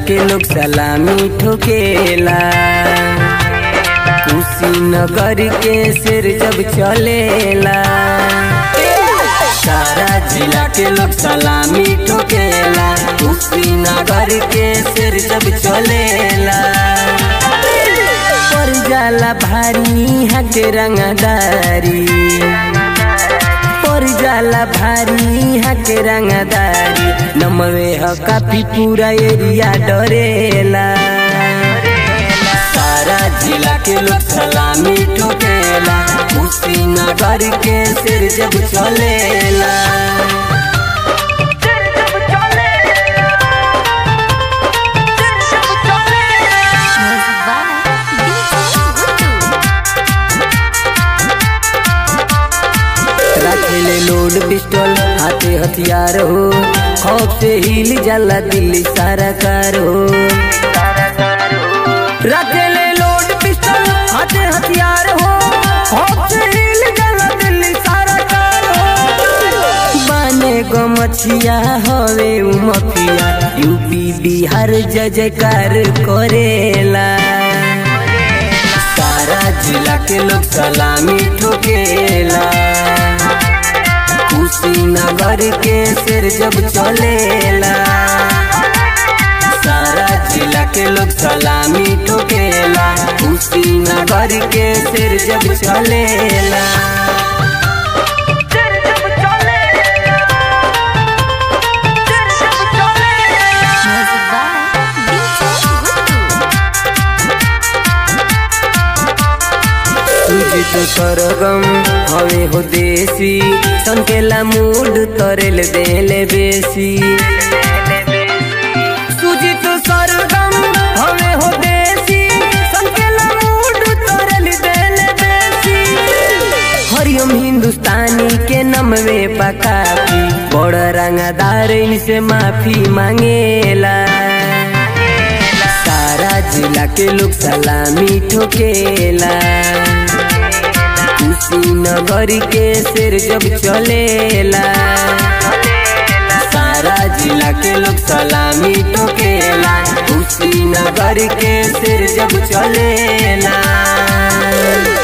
के लोग सलामी ठोकेला कुशीनगर के सिर जब चलेला सारा जिला के लोग सलामी ठोकेला कुशीनगर के सिर जब चलेला पर जाला भारी हक रंगदारी पर जाला भारी हक रंगदारी नमवे ह काफी पूरा एरिया डरेला सारा जिला के लोग सलामी ठोकेला कुशीनगर के सिर जब चलेला Music by DJ Gutu. रखेले लोड पिस्टल हाथे हथियार हो खौफ से हिल जाला दिल्ली सारा कार हो रखेले लोड पिस्टल हाथे हथियार हो खौफ से हिल जाला दिल्ली सारा कार हो बाने गो मछिया हवे उ मफिया यूपी बिहार जय जयकार करेला सारा जिला के लोग सलामी ठोकेला कुशीनगर के सिर जब चलेला सारा जिला के लोग सलामी ठोकेला कुशीनगर के सिर जब चलेला Music by DJ Gutu. तुझी तो सरगम हवे हो देसी संकेला मूड तरेल देले बेसी तुझी तो सरगम हवे हो देसी संकेला मूड तरेल देले बेसी हरिओम हिंदुस्तानी के नमवे पकापी बड़ रंगदार इनसे माफी मांगेला सारा जिला के लोग सलामी ठोकेला कुशीनगर के सिर जब चलेला सारा जिला के लोग सलामी ठोकेला कुशीनगर के सिर जब चलेला